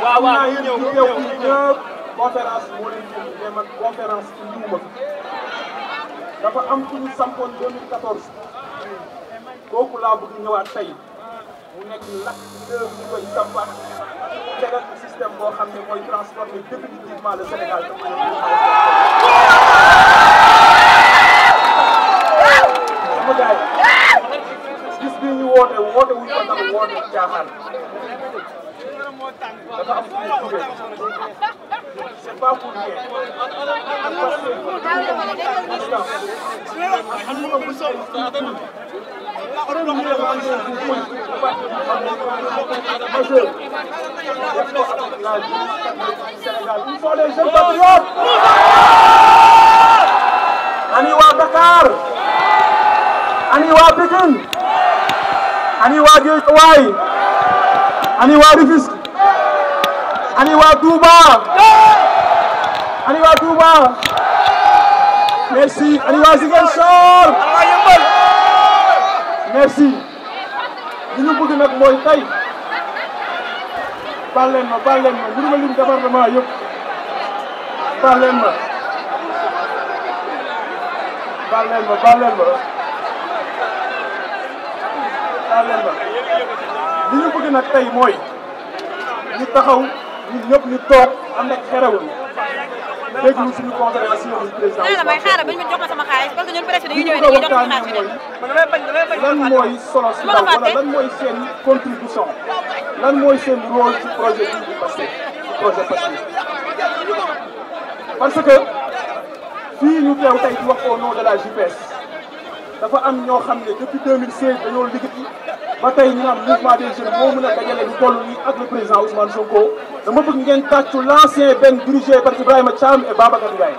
xam naa yéen ñu teew fii ñëpp conférence moo leen fi mais man conférence ci liwuma fi dafa am ku ñu sampoon 2014 kooku laa bëgg ñëwaat tey mu nekk lakk dëgg ñu koy sampaat tegal ci système boo xam ne mooy transformer définitivement le Sénégal sama gars yi gis bi ñu woote woote wuñ ko ndax woote caaxaan dafa am fu ñu jógee c'est pas pour rien parce que Ils sont les jeunes patriotes. Ani waa Dakar. Ani waa Pikine. Ani waa Guédiawaye. Ani waa Rufisque. Ani waa Touba. Ani waa Touba. Merci. Ani waa Ziguinchor. Merci. li ñu bëgg nag mooy tey baal leen ma baal leen ma mënu ma lim département yëpp baal leen ma baal leen ma baal leen ma baal leen ma li ñu bëgg nag tey mooy ñu taxaw ñun ñëpp ñu toog ànd ak xerewul déglu suñu conférence yi président nee na may xaaral bañ ma jox ma sama xaalis parce que ñun presque dañuy li ñu ñëwee bëgg a dañuy jox suñu waxtaanee xaalis mooy lan mooy solo si ndaw wala lan mooy seen contribution lan mooy seen rôle ci projet bii di Pastef ci projet Pastef parce que fii ñu teew tey di wax au nom de la JPS dafa am ñoo xam ne depuis 2016 dañoo liggéey ba tey ñu naan mouvement des jeunes moo mën a dajale lu toll nii ak le président Ousmane Sonko dama bëgg ngeen tàccu l'ancien benn dirigé par Ibrahima Thiam et Babacar Ndiaye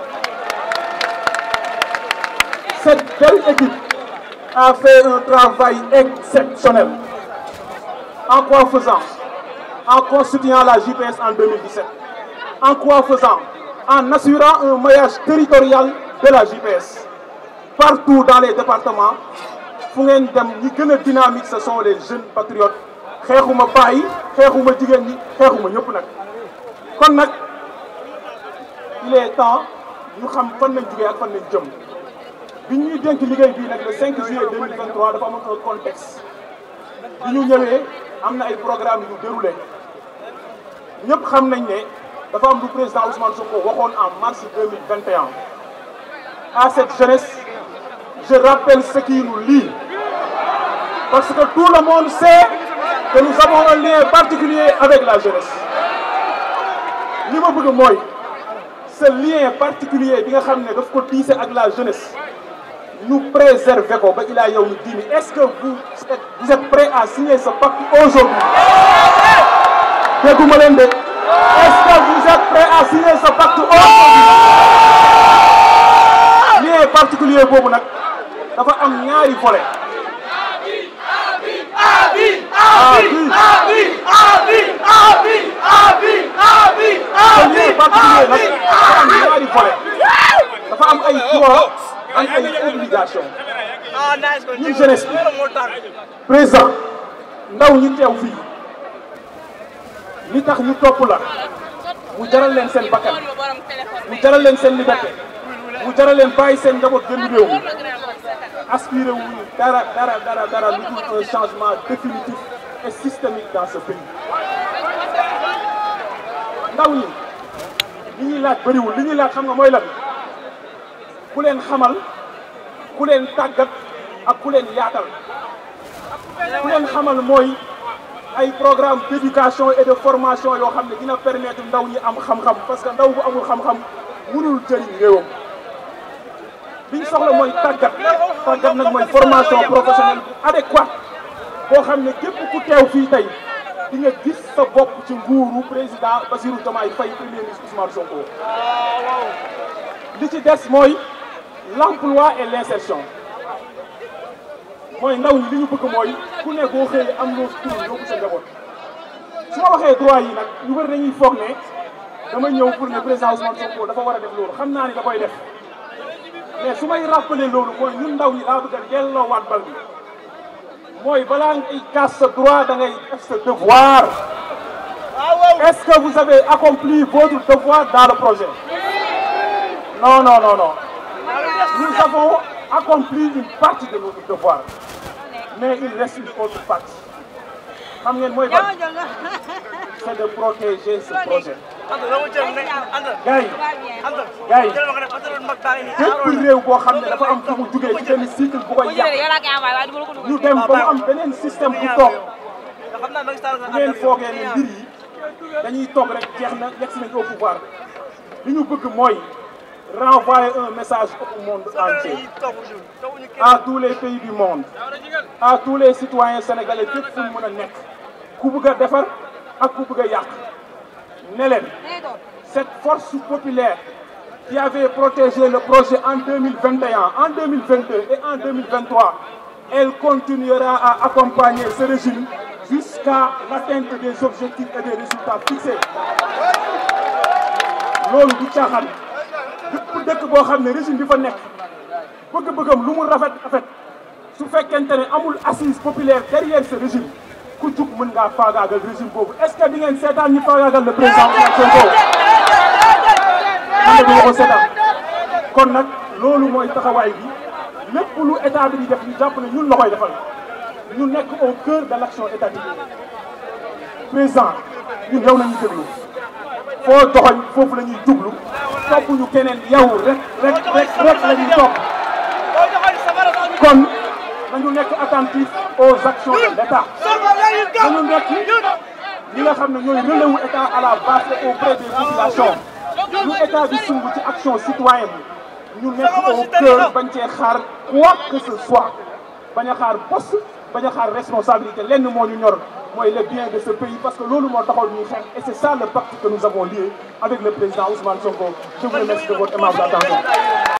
cette belle équipe a fait un travail exceptionnel. En quoi faisant En constituant la JPS en 2017. En quoi faisant En assurant un maillage territorial de la JPS. Partout dans les départements, fu ngeen dem ñi gën a dynamique ce sont les jeunes patriotes xeexuma paa yi xeexuma jigéen ñi xeexuma ñëpp nag kon nag il est temps ñu xam fan lañ jugee ak fan lañ jëm bi ñuy dénk liggéey bii nag le 5 juillet 2023 dafa amoon un contexte bi ñu ñëwee am na ay programme yu déroulé ñëpp xam nañ ne dafa am lu président Ousmane Sonko waxoon en mars 2021 à cette jeunesse je rappelle ce qui nous lie parce que tout le monde sait que nous avons un lien particulier avec la jeunesse li ma bëgg mooy ce lien particulier bi nga xam ne daf ko tiise ak la jeunesse ñu préserver ko ba ilaa yow mi diini est-ce que vous êtes vous êtes prêts à signer ce pacte aujourd'hui dégguma leen de est-ce que vous êtes prêts à signer ce pacte aujourd'hui lien particulier boobu nag dafa am ñaari volet ce lien particulier nag dafa am ñaari volet dafa am ay droit am ay obligation ñun jeunesse bi président ndaw ñi teew fii li tax ñu topp la mu jaral leen seen bakkan mu jaral leen seen liberté mu jaral leen bàyyi seen njaboot gën réew mi aspiré wuñu dara dara dara dara lu dul un changement définitif et systémique dans ce pays ndaw ñi li ñuy laaj bëriwul li ñuy laaj xam nga mooy lan ku leen xamal ku leen tàggat ak ku leen yaatal ku leen xamal mooy ay programme d'éducation et de formation yoo xam ne dina permettre ndaw ñi am xam-xam parce que ndaw bu amul xam-xam mënul jëriñ réewam li ñu soxla mooy tàggat tàggat nag mooy formation professionnelle bu adéquate boo xam ne képp ku teew fii tey di nga gis sa bopp ci nguuru président Bassirou Diomaye Faye premier ministre Ousmane Sonko li ci des mooy l'emploi et l'insertion mooy ndaw ñi li ñu bëgg mooy ku ne boo xëyee am loo tur yóbbu sa njaboot su ma waxee droit yi nag ñu bëri dañuy foog ne dama ñëw pour ne président Ousmane Sonko dafa war a def loolu xam naa ni da koy def mais su may rappeler loolu mooy ñun ndaw ñi laa bëgg a delloowaat bal bi mooy balaa ngay kaas sa droit da ngay def sa devoir est-ce que vous avez accompli votre devoir dans le projet non non non non nous avons accompli une partie de notre devoir mais il reste une autre partie xam ngeen mooy ban c'est de protéger ce projet gars yi gars yi bépp réew boo xam ne dafa am fu mu jugee ci benn cycle bu koy yàq ñu dem ba mu am beneen système bu toog bu ngeen foogee ne mbir yi dañuy toog rek jeex na yegg si nañ au pouvoir li ñu bëgg mooy renvoyer un message au monde entier à tous les pays du monde à tous les citoyens sénégalais fépp fu mu mën a nekk ku bëgg a defar ak ku bëgg a yàq ne leen cette force populaire qui avait protégé le projet en 2021, en 2022 et en 2023, elle continuera à accompagner ce régime jusqu'à l'atteinte des objectifs et des résultats fixés. loolu du caaxaan bépp dëkk boo xam ne régime bi fa nekk bëgg-bëggam lu mu rafet rafet su fekkente ne amul assise populaire derrière ce régime ku jug mën ngaa faagaagal régime boobu est-ce que di ngeen seetaan ñu faagaagal le président Ousmane Sonko man de du ma ko seetaan kon nag loolu mooy taxawaay bi lépp lu état bi di def ñu jàpp ne ñun la koy defal ñu nekk au cœur de l'action étatique président ñun yow nañu déglu foo joxoñ foofu la ñuy jublu topp ñu keneen yow rek rek rek rek la ñuy topp kon nañu nekk attentif aux actions de l'État nañu nekk ñi nga xam ne ñooy relais wu état à la base et auprès des populations lu état bi sumb ci action citoyenne ñu nekk au cœur bañ cee xaar quoi que ce soit bañ a xaar poste bañ a xaar responsabilité lenn moo ñu ñor mooy le bien de ce pays parce que loolu moo taxoon ñuy xeex et c'est ça le pacte que nous avons lié avec le président Ousmane Sonko je vous remercie de votre aimable attention